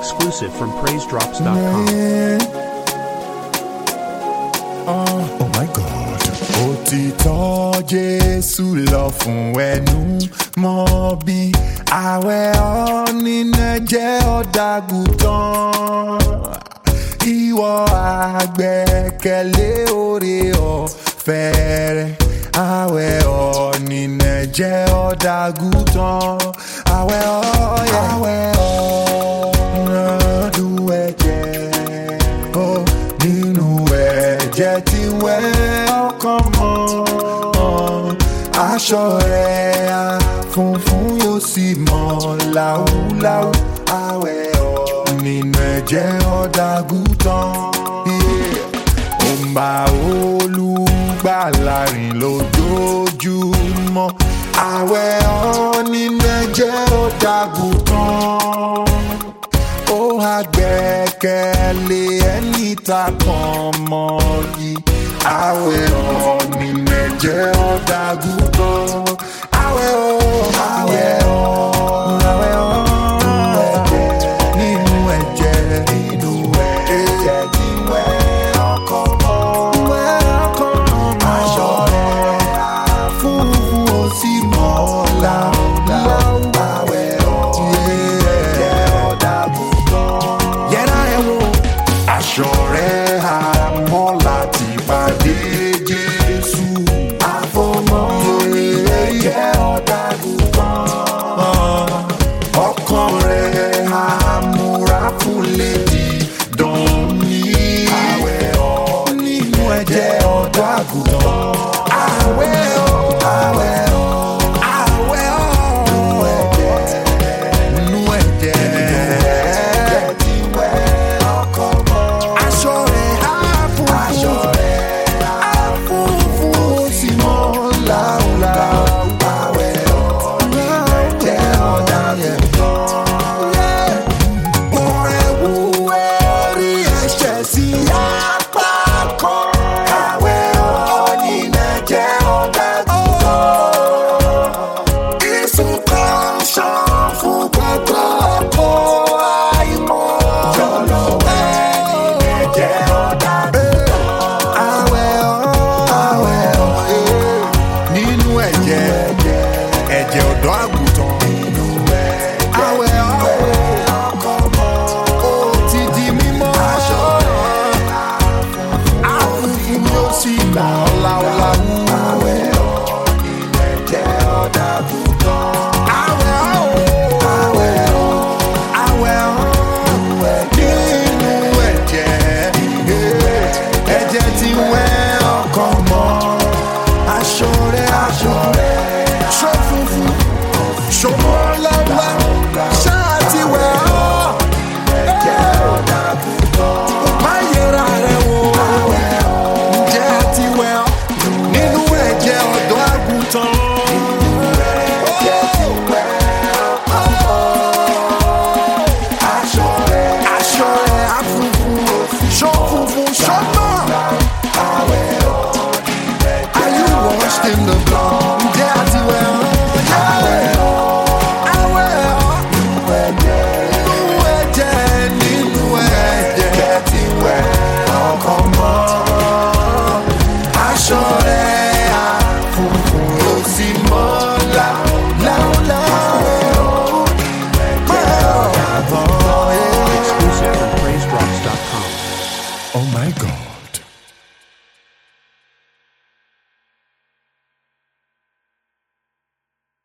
exclusive from PraiseDrops.com. Oh my God. Òtítọ́ Jésù lọ fún ẹnu mọ́ bí àwẹ̀ ọ̀nìnà jẹ́ ọ̀dàgùtàn. Ìwọ àgbẹ̀kẹ̀lé oore ọ̀fẹ́ rẹ̀. Àwẹ̀ ọ̀nìnà jẹ́ ọ̀dàgùtàn. Àwẹ̀ ọ̀yẹ̀. Àwẹ̀ ọ̀nà dùn ẹ̀jẹ̀. Oh, nínú ẹ̀jẹ̀ tí wẹ́ ọkàn mọ́ aṣọ rẹ̀ á funfun yóò sì mọ́ láúláú àwẹ̀ ọ̀ nínú ẹ̀jẹ̀ ọ̀dàgùtàn ó ń bá olùgbàlà rìn lójoojúmọ́ àwẹ̀ ọ̀ nínú ẹ̀jẹ̀ ọ̀dàgùtàn ó wá gbẹ́kẹ̀lé ẹni tá kan mọ́ yìí àwẹ̀ ọ̀nì mẹ́jẹ ọ̀dàgùtàn àwẹ̀ ọ̀ àwẹ̀ ọ̀ àwẹ̀ ọ̀ nínú ẹ̀jẹ̀ nínú ẹ̀jẹ̀ tí wẹ́ ọkàn mọ́ wẹ́ ọkàn mọ́ aṣọ rẹ̀ funfun ó sì mọ́ láúláú àwẹ̀ ọ̀ ẹ̀jẹ̀ ọ̀dàgùtàn yẹra ẹ wo aṣọ rẹ̀ àmọ́ láti pàdé jésù àfọmọ́ ilé jẹ́ ọ̀dàgùtàn ọkàn rẹ̀ àmúra fún lèdì dánní àwẹ̀ ọ̀ nínú ẹ̀jẹ̀ ọ̀dàgùtàn àwẹ̀ ọ̀ àwẹ̀ ọ̀ àwẹ̀ ọ̀ nínú ẹ̀jẹ̀ tí wẹ́ ọkàn mọ́ aṣọ rẹ̀ á funfun á funfun ó sì mọ́ láúláú àwẹ̀ ọ̀ nínú ẹ̀jẹ̀ ọ̀dàgùtàn ọ̀rẹ́ wú ẹ̀rí ẹ̀ṣẹ̀ sí apá kan. Àwẹ̀ ọ̀nì mẹ́jẹ ọ̀dàgùtàn. Ìsùn kan ṣàn fún gbogbo ọkọ̀ àìmọ̀. Jọ̀lọ̀ ẹ̀ní mẹ́jẹ ọ̀dàgùtàn. Àwẹ̀ ọ̀ àwẹ̀ ọ̀ nínú ẹ̀jẹ̀ ẹ̀jẹ̀ ọ̀dọ́ àgùntàn. Nínú ẹ̀jẹ̀ àwẹ̀ ọ̀ ó ti di mímọ́. aṣọ rẹ̀ àfúnfún yóò sì gbà ọ́ láúláú. àwẹ̀ ọ̀ ilẹ̀ jẹ́ ọ̀dàgùtàn. àwẹ̀ ọ̀ àwẹ̀ ọ̀ àwẹ̀ ọ̀ nínú ẹ̀jẹ̀ ẹ̀jẹ̀ ti wẹ́ ọkàn mọ́. aṣọ rẹ̀ aṣọ rẹ̀ ṣó funfun ṣó mọ́ láúláú ṣáà ti wẹ̀ ọ́ má yẹra rẹ wò ǹjẹ́ ti wẹ̀ ọ́ nínú ẹ̀jẹ̀ ọ̀dọ́ àgùntàn.